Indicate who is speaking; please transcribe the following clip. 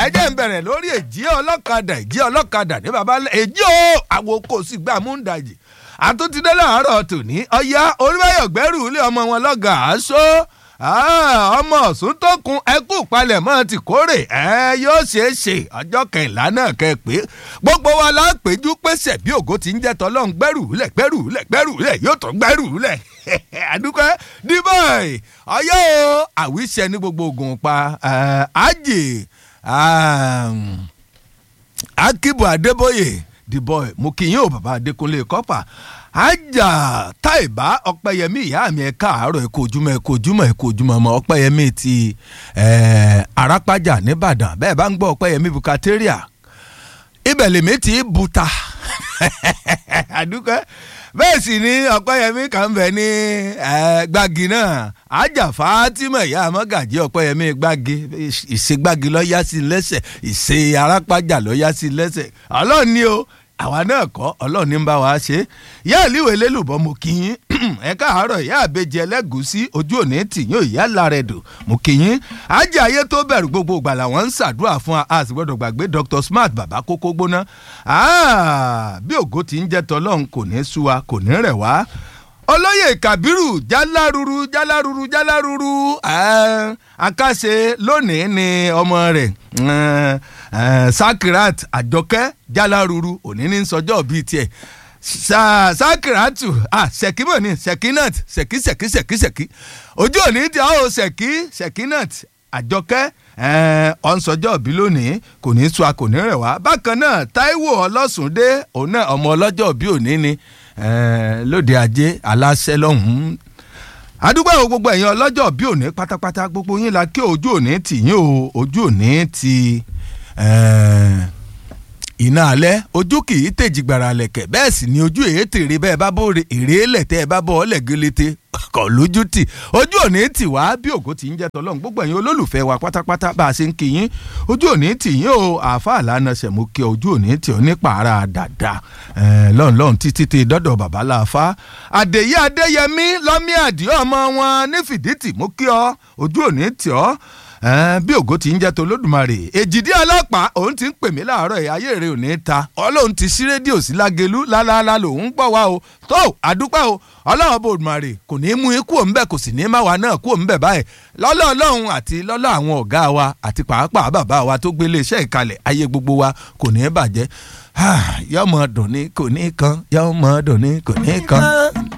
Speaker 1: jẹ́ ń bẹ̀rẹ̀ lórí èjì ọlọ́kadà èjì ọlọ́kadà ní baba èjì o àwọn kò sì gbà mú ń dajì àtúntìdé láàárọ̀ tòní ọ̀yá oníbàyọ̀ gbẹ́rù ilé ọmọ wọn lọ́gà aṣọ ọmọ ọ̀sùn tó kun ẹkú palẹ̀mọ́ ti kórè ẹ yóò ṣeé ṣe ọjọ́ kẹ̀ńlá náà kẹ́ pé gbogbo wa la péjú pèsè bí ògo ti ń jẹ́ tọ́lọ́run gbẹ́rù lẹ̀ gbẹ́rù lẹ̀ gbẹ́rù lẹ̀ yóò tún gbẹ́rù lẹ̀ àdúgbò díbọ̀ì ọyọ́ o àwíṣẹ ní gbogbo ogun pa àjè akibu adébóyè dìbò mo kì í yín o bàbá adékúnlé kọ́pà ajá táìbá ọpẹ́yẹmí ìyá mi ẹ káàárọ̀ ẹ kú ojúmọ́ ẹ kú ojúmọ́ ẹ kú ojúmọ́ ọmọ ọpẹ́yẹmí ti arápájà nìbàdàn bẹ́ẹ̀ bá ń gbọ́ ọpẹ́yẹmí bukateria ibẹ̀ lèmi ti buta àdúgbò bẹ́ẹ̀ sì ni ọpẹ́yẹmí kan bẹ̀ ní gbági náà ajá fatima ìyá amọ́gàjì ọpẹ́yẹmí gbági ìṣègbági lọ́ọ́ yá sí lẹ́sẹ̀ ìṣe arápájà lọ́ọ́ yá sí lẹ́sẹ̀ ọlọ́ọ̀ni o àwa náà kọ́ ọlọ́ọ̀ni ń bá wa ṣe ìyá ìlíwèé lélùbọ́ mo kí yín ẹ káàárọ̀ ìyá àbejì ẹlẹ́gùsí ojú òní tìyín ìyá lárẹ̀dù mo kí yín ajé ayé tó bẹ̀rù gbogbo ìgbà làwọn ń ṣàdúrà fún wa a sì gbọ́dọ̀ gbàgbé Dr. Smart bàbá kókó gbóná bí ògo ti ń jẹ́ tọ́lọ́run kò ní sú wa kò ní rẹ̀ wá olóyè kabiru jaláruru jaláruru jaláruru akáṣe lónìí ni ọmọ rẹ̀ sakirat àjọkẹ́ jaláruru òní ní sọjọ́ bíi tiẹ̀ sakiratu ṣèkímọ̀ ni ṣèkínat ṣèkí ṣèkí ṣèkí ṣèkí ojú òní tí a ó ṣèkí ṣèkínat àjọkẹ́ ọ̀nsọ́jọ́ bí lónìí kò ní sú a kò ní rẹ̀ wá bákan náà táíwò ọlọ́sùndé òun náà ọmọ ọlọ́jọ́ bí òní ni lóde ajé aláṣẹ lọ́hùn-ún àdúgbò àwọn gbogbo ẹ̀yin ọlọ́jọ́ bí òní pátápátá gbogbo yín la kí ojú òní tì yín o ojú òní ti iná alẹ́ ojú kì í tèjì gbàrà lẹ̀kẹ̀ bẹ́ẹ̀ sì ni ojú èyí tèrè bẹ́ẹ̀ bá bó èrè lẹ̀tẹ́ ẹ bá bọ́ ọ lẹ́gẹ́lẹ́tẹ́ kọ̀ lójú tì ojú òní tì wá bí ògo ti ń jẹ́ tọ́lọ́run gbogbo ẹ̀yin olólùfẹ́ wa pátápátá bá a ṣe ń kí yín ojú òní tì yín o àáfàá lánàá ṣẹ̀mú kí ojú òní tì ọ́ nípa ara dàda lọ́n lọ́n títí tí dọ́dọ̀ bàbá láàfá àdèyí adéyẹmí lọ́mí àdìọ́ ọmọ wọn ní fìdítì mú kí ọ ojú òní tì ọ́ bí ògo ti ń jẹ́ tó lódùmarè èjìdí ọlọ́pàá òun ti ń pè mí láàárọ̀ ẹ̀ ayé rẹ̀ ò ní ta ọlọ́run ti sí rédíò sí lágẹ̀lú lálálá lòun gbọ́ wa o tó àdúpẹ́ o ọlọ́run bòdùmarè kò ní í mú ikú òǹbẹ̀ kò sì ní í má wa náà kú òǹbẹ̀ báyìí lọ́lọ́ ọlọ́run àti lọ́lọ́ àwọn ọ̀gá wa àti pàápàá bàbá wa tó gbélé iṣẹ́ ìkalẹ̀ ayé gbogbo wa kò ní í bàjẹ́ yọmọ dùn ní kò ní kan yọmọ dùn ní kò ní kan